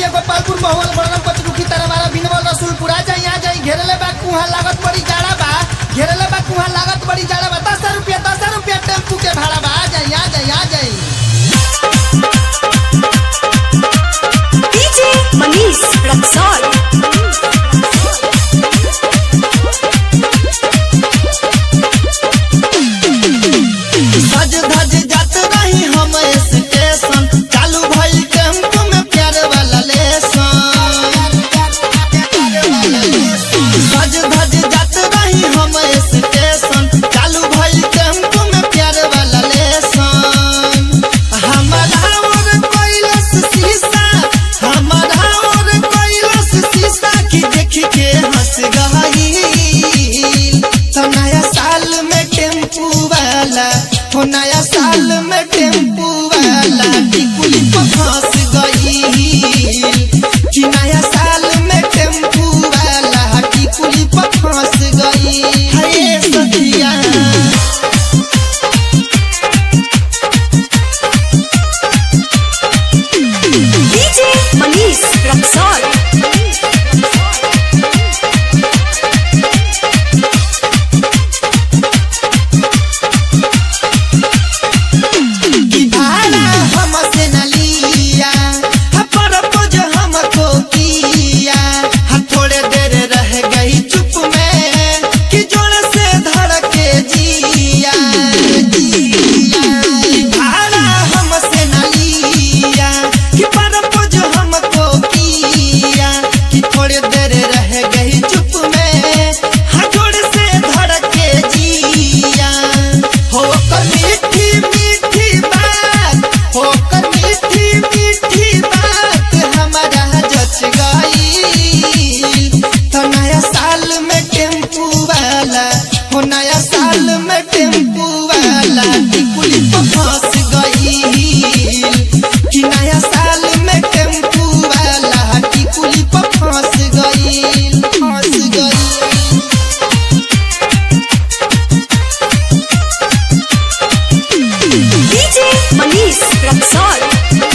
मोतिया गोपालपुर महुआ बड़न पचरुखी तरवारा बिनवल रसूलपुर आ जाई आ जाई घेरले बा कुहा लागत बड़ी जाड़ा बा घेरले बा कुहा लागत बड़ी जाड़ा बा दस रुपया दस रुपया टेम्पू के भाड़ा बा आ जाई आ जाई आ जाई DJ Manish Raksol. सज धज जात रही हम स्टेशन चालू भइल टेम्पू में प्यार वाला लेसन सज धज जात रही हम स्टेशन चालू भइल टेम्पू में प्यार वाला लेसन हमारा और कैलस शीशा हमारा और कैलस शीशा की देख के हंस गई तो नया साल में टेम्पू वाला हो नया साल में टेम्पू वाला टिकुली पर फंस गई कि नया साल में टेम्पू वाला टिकुली पर फंस गई हे सखिया DJ Manish Raksol. कि भाड़ा हमसे न लिया हा परपोज हमको किया हा थोड़े देर रह गई चुप में कि जोर से धड़के जिया जिया कि भाड़ा हमसे न लिया कि परपोज हमको किया कि थोड़े देर रह गई चुप में हा जोर से धड़के जिया हो कर मीठी मीठी बात हो कर मीठी मीठी बात हमारा जच गई तो नया साल में टेम्पू वाला हो नया साल में टेम्पू वाला टिकुली पर फंस गई कि नया साल में टेम्पू वाला टिकुली पर फंस गई फंस गई DJ Manish Raksol.